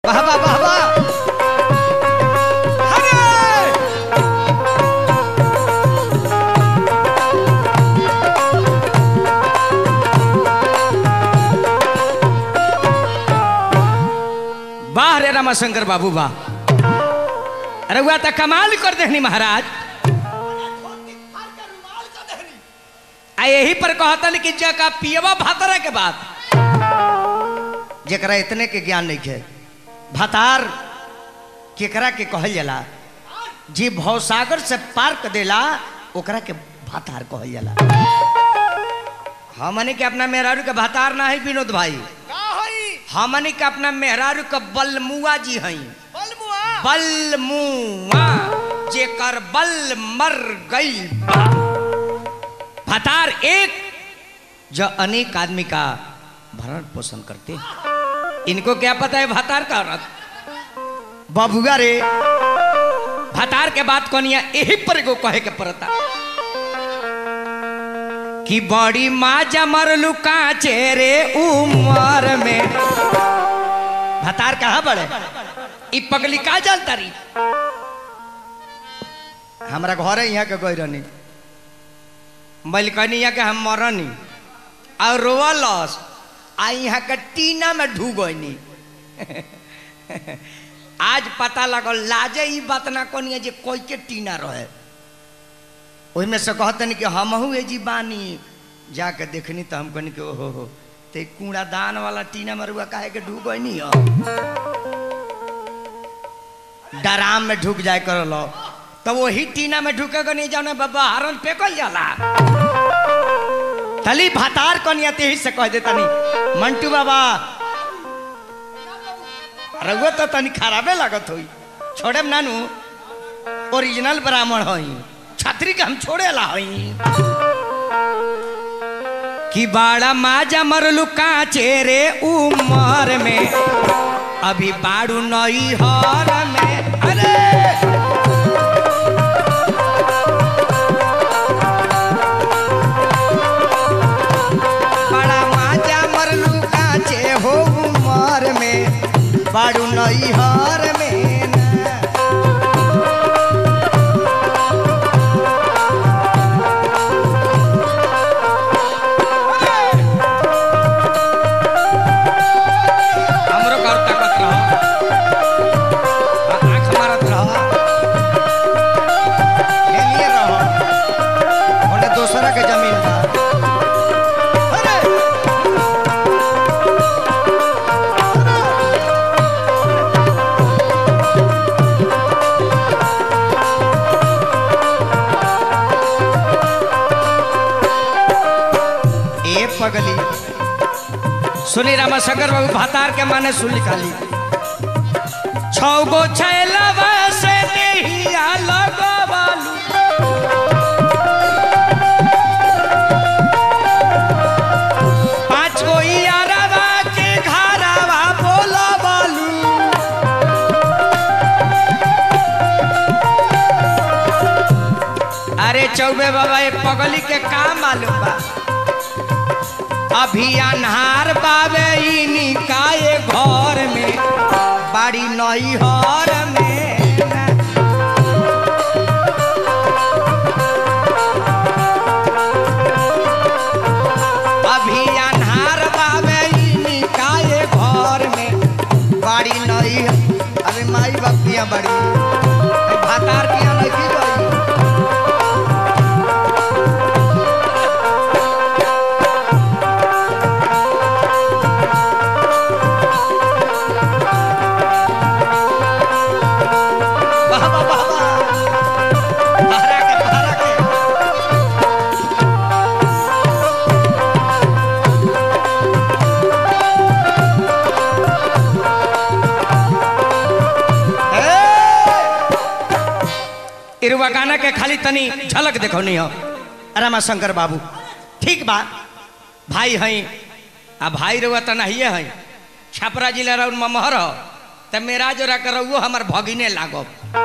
वाह वाह वाह वाह अरे वाह रे रामाशंकर बाबू वाह अरे हुआ तो कमाल कर देनी महाराज आ यही पर कहतन कि जका पियवा भातरा के बाद जकरा इतने के ज्ञान नहीं है भातार केकरा के कहल जाला जी भवसागर से पार कर देला ओकरा के भातार कहल जाला हमने के अपना मेहरारू के भातार ना है विनोद भाई का हई हमने के अपना मेहरारू के बलमुआ जी हई बलमुआ बलमुआ जेकर बल मर गई बा। भतार एक जो अनेक आदमी का भरण पोषण करते हैं इनको क्या पता है भतार का औरत बबुआ रे भतार के बात कौनिया यही पर एगो कहे के पड़ता कि बड़ी माँ जमरलू काचे रे उमर में भतार कहाँ बड़े ई पगली का जानता रही हमरा घर यहाँ के गई रहनी मलिकनिया के हम मरनी और रोवलस आ यहाँ के टीना में ढू गईनी आज पता लगल लाजे ई बात ना कोनी जे कोई के टीना रहे ओहि में से कहतनी कि हमहू ए जी बानी जाके देखनी तो हम कहनी कि ओहो हो ते कूड़ादान वाला टीना मरुआ काहे के ढू गईनी हो डराम में ढुक जाए कर लो तो वही टीना में ढुकेगा नहीं जाने बाबा हरन फेंकल जाला तली भातार कनिया ते ही से कह देता नहीं मंटू बाबा रघुआ तो तनी खराबे लागत होई छोड़े नानू ओरिजिनल ब्राह्मण हई छतरी के हम छोड़े ला हई कि बाड़ा माजा मरलू काचे रे उमर में अभी बाड़ू नई हर में अरे बड़ा माजा मरलू काचे हो उमर में बाड़ू नई हर में ना। हमरो घर ताकत रह आँख मारत रह हेलिए रह ओने दोसरा के जमीन बा अरे ए पगली सुनी रामा शंकर बाबू भातार के माने सुन निकाली छौ गो छैलवा से देहिया लगवालू पाँच गो यारवा के घरवा बोलवालू अरे चौबे बाबा ये पगली के काम मालूम बा अभी अन्हार बाबे ई निकाये घर में बाड़ी नई हर में अभी अन्हार बाबे ई निकाये घर में बाड़ी नई अरे माई बप्तियां बड़ी भातार किया नहीं की गई वाह वाह वाह वाह बहरा के बहरा के ए! इरुवा गाना के खाली तनी झलक देखो नहीं हो रमा शंकर बाबू ठीक बा भाई हई आ भाई रुआ तो नहीं है छपरा जिला रउन ममहर हो त मेरा जोरा के रउओ हमर भगिने लागब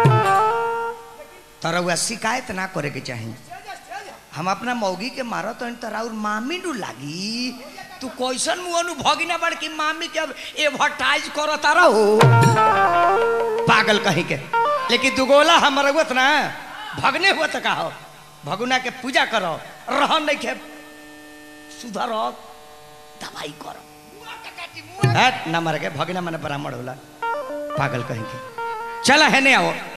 तो रउआ शिकायत ना करे के चाही हम अपना मौगी के मारो तो तोरा और मामी डू लागी तू तू कैसन मुहनु भगिना बड़ की मामी के अब एडवर्टाइज करो तारा हो पागल कहीं के लेकिन दुगोला हमर हुत ना भगने हुआ का हो भगुना के पूजा करो रहन नहीं के सुधर दवाई करो हट ना मर के भगना मन ब्राह्मण होला पागल कहीं के चला है नहीं आओ